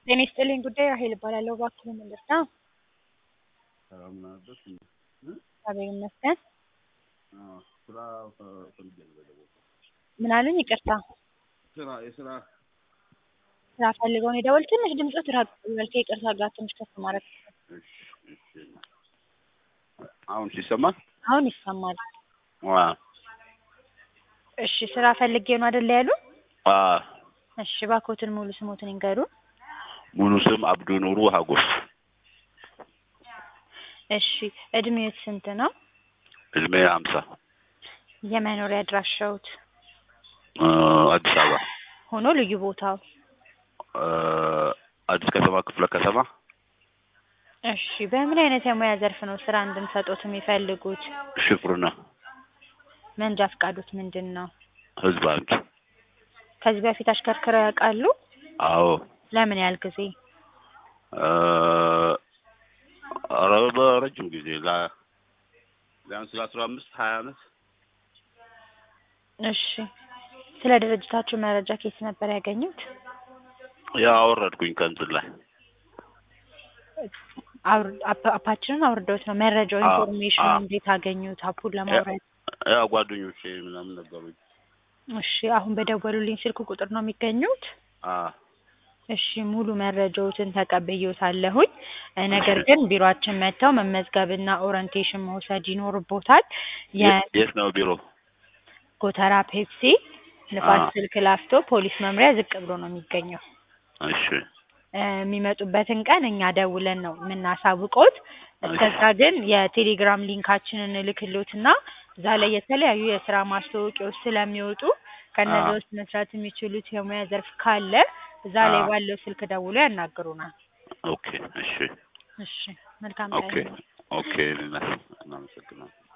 ጤና ይስጥልኝ ጉዳይ ራሔል እባላለሁ። እባክዎ ምን ልርዳ? ሰላም ናችሁ? እግዚአብሔር ይመስገን። አዎ፣ ስራ ፈልጌ ነው የደወልኩት። ምን አሉኝ? ይቅርታ ስራ የስራ ስራ ፈልገው ነው የደወሉት? ትንሽ ድምፅዎት ራቅ ይበል ከይቅርታ ጋር ትንሽ ከፍ ማድረግ እሺ፣ እሺ። አሁን ሲሰማል? አሁን ይሰማል። ዋ እሺ ስራ ፈልጌ ነው አይደለ ያሉ? አ እሺ እባክዎትን ሙሉ ስሞትን ይንገሩን። ሙሉ ስም አብዱ ኑሩ ሀጎስ። እሺ እድሜዎት ስንት ነው? እድሜ ሀምሳ የመኖሪያ አድራሻዎት እ አዲስ አበባ ሆኖ ልዩ ቦታው? እ አዲስ ከተማ ክፍለ ከተማ እሺ በምን አይነት የሙያ ዘርፍ ነው ስራ እንድንሰጦት የሚፈልጉት? ሽፍርና መንጃ ፈቃዶት ምንድን ነው? ህዝብ ባንክ። ከዚህ በፊት አሽከርክረው ያውቃሉ? አዎ ለምን ያህል ጊዜ? እ ኧረ በረጅም ጊዜ ላ ቢያንስ ለአስራ አምስት ሀያ አመት እሺ ስለ ድርጅታችሁ መረጃ ከየት ነበር ያገኙት? ያው አወረድኩኝ ከእንትን ላይ አውር- አፕ- አፓችንን አውርደውት ነው መረጃው አዎ፣ ኢንፎርሜሽኑ አዎ። እንዴት አገኙት? አፑን ለማውረድ ያው ጓደኞቼ ምናምን ነገሩኝ። እሺ አሁን በደወሉልኝ ስልክ ቁጥር ነው የሚገኙት? አ እሺ ሙሉ መረጃዎትን ተቀብዬዎታለሁኝ። እ ነገር ግን ቢሮአችን መጥተው መመዝገብና ኦሪንቴሽን መውሰድ ይኖርቦታል። የት የት ነው ቢሮ? የጎተራ ፔፕሲ ንፋስ አ ስልክ ላፍቶ ፖሊስ መምሪያ ዝቅ ብሎ ነው የሚገኘው። እሺ እ የሚመጡበትን ቀን እኛ ደውለን ነው የምናሳውቅዎት። እስከዛ ግን የቴሌግራም ሊንካችንን እልክልዎትና እዛ ላይ የተለያዩ የስራ ማስታወቂያዎች ስለሚወጡ ከእነዚያ አ ውስጥ መስራት የሚችሉት የሙያ ዘርፍ ካለ እዛ ላይ አ ባለው ስልክ ደውለው ያናግሩናል። ኦኬ እሺ እሺ መልካም ኦኬ ቀን። ኦኬ እናመሰግናለን።